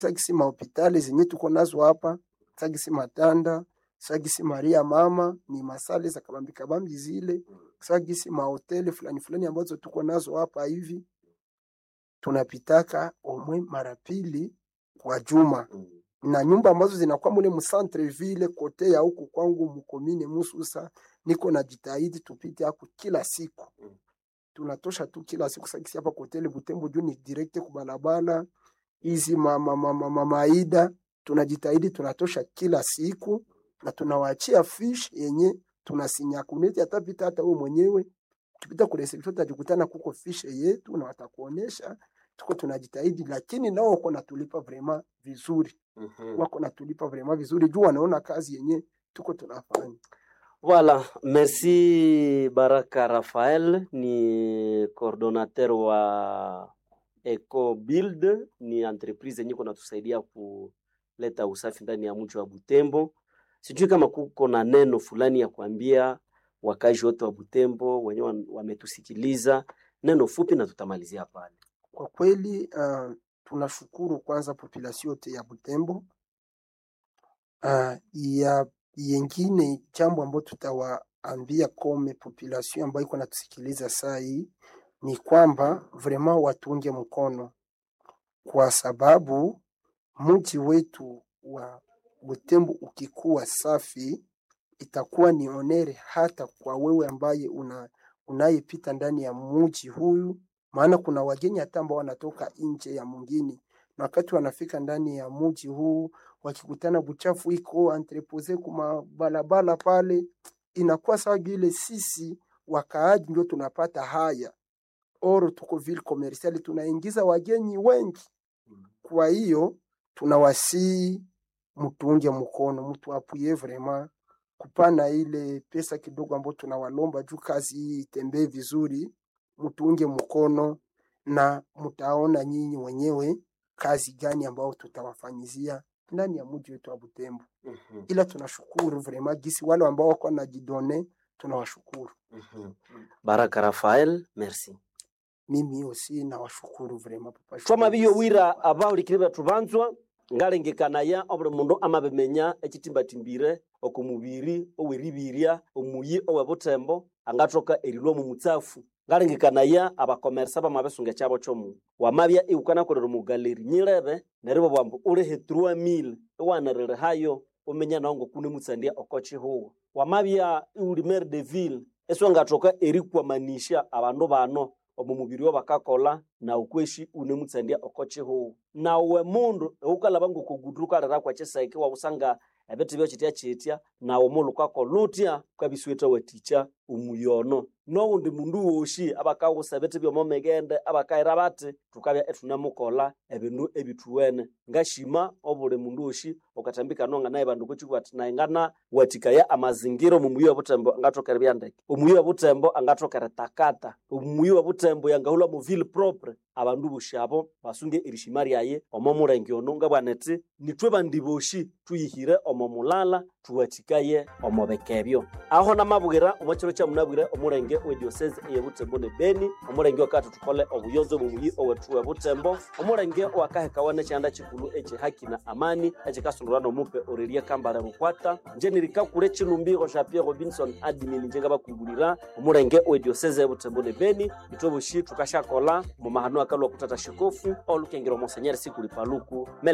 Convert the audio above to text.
sagisi mahopitali zenye tuko nazo hapa sagisi matanda sagisi maria mama ni masale za kabambi kabambi zile sagisi mahoteli fulani fulani ambazo tuko nazo hapa hivi tunapitaka omwe mara pili kwa juma na nyumba ambazo zinakuwa mule mcentre ville kote ya huku kwangu mkomine Mususa, niko na jitahidi tupite hapo kila siku, tunatosha tu kila siku sakisi hapa kotele Butembo juu ni direct kubalabala hizi ma, ma, ma, ma, ma, maida tunajitahidi tunatosha kila siku na tunawaachia fish yenye tunasinya kuneti atapita hata wewe mwenyewe ukipita kule reception utajikutana kuko fish yetu na watakuonesha tuko tunajitahidi, lakini nao wako natulipa vrema vizuri wako natulipa vraiment vizuri juu wanaona kazi yenye tuko tunafanya. Voilà, merci Baraka Rafael ni coordonnateur wa Eco Build, ni entreprise yenye kunatusaidia kuleta usafi ndani ya mji wa Butembo. Sijui kama kuko na neno fulani ya kuambia wakazi wote wa Butembo wenye wametusikiliza, neno fupi na tutamalizia pale. Kwa kweli uh, tunashukuru kwanza population yote ya Butembo. Uh, ya yengine jambo ambayo tutawaambia kome population ambayo iko natusikiliza saa hii ni kwamba vraiment watunge mkono, kwa sababu mji wetu wa Butembo ukikuwa safi itakuwa ni onere hata kwa wewe ambaye una unayepita ndani ya mji huyu, maana kuna wageni hata ambao wanatoka nje ya mwingine, na wakati wanafika ndani ya mji huu wakikutana buchafu iko entrepose kuma balabala pale, inakuwa sawa vile sisi wakaaji ndio tunapata haya oro, tuko ville commercial tunaingiza wageni wengi. Kwa hiyo tunawasii mtuunge mkono, mtu apuye vraiment kupana ile pesa kidogo ambayo tunawalomba juu kazi hii itembee vizuri, mtuunge mkono na mtaona nyinyi wenyewe kazi gani ambayo tutawafanyizia ndani ya mji wetu wa Butembo. Ila tunashukuru vraiment gisi wale ambao wako wanajidone, tunawashukuru. Baraka Rafael, merci. Mimi aussi nawashukuru vraiment papa. twama biyo wira abawulikire betu banzwa ngalengekanaya obuli mundu amabimenya ekitimbathimbire oku mubiri oweribiria omuyi owe butembo angathoka erilwa mu mutsafu ngalengekanaya abakomersa bamabisunga ekyabo kyomu wamabya iwukanakolera omu galeri nyilebe neryo bwambu ulihe 3000 iwaniriri hayo umenya nawo ngokune mutsandia oko chihuwo wamabya iwuli maire de ville esiwangathoka erikwamanisha abandu bano omu mubiri wabakakola na ukweshi une mutsandia oko chihuwo nawe mundu eukalaba ngokugudu ukalira kwa chisaiki wabusanga ebithi byo chitya chitya nawe mulu ukakola utya kwabisweta waticha umuyono nowundi mundu woshi abakawusa ebithi byomomigende abakayira bati tukabya ethunemukola ebindu ebithuwene ngashima obuli mundu woshi ukathambika nonga naye bandu kuchikuwa ati naye ngana watikaya amazingira omumuyi wa butembo angathokera byandeke omuyi wa butembo angathokera takata omuyi wa butembo yangahulwa mu ville propre abandu boshi abo basunge erishima ryaye omo mulenge ono ngabwana ati nithwe bandi boshi tuyihire omo mulala tuwatikaye omo bekebyo aho namabwira omo kiro kyamunabwire omulenge wediosese eye butembo ne beni omulenge wakati tukole obuyonzo bumuyi owethu we butembo omulenge wakahekawa nekyanda kikulu ekihaki na amani ekikasundulwa nomupe orerie kambale bukwata nje nirikakule chilumbiro sha pierre robinson admin nje ngabakungulira omulenge wediosese butembo ne beni ithwe boshi tukashakola mu mahano akalwa kutata shikofu olukengera omonsenyeri sikuli paluku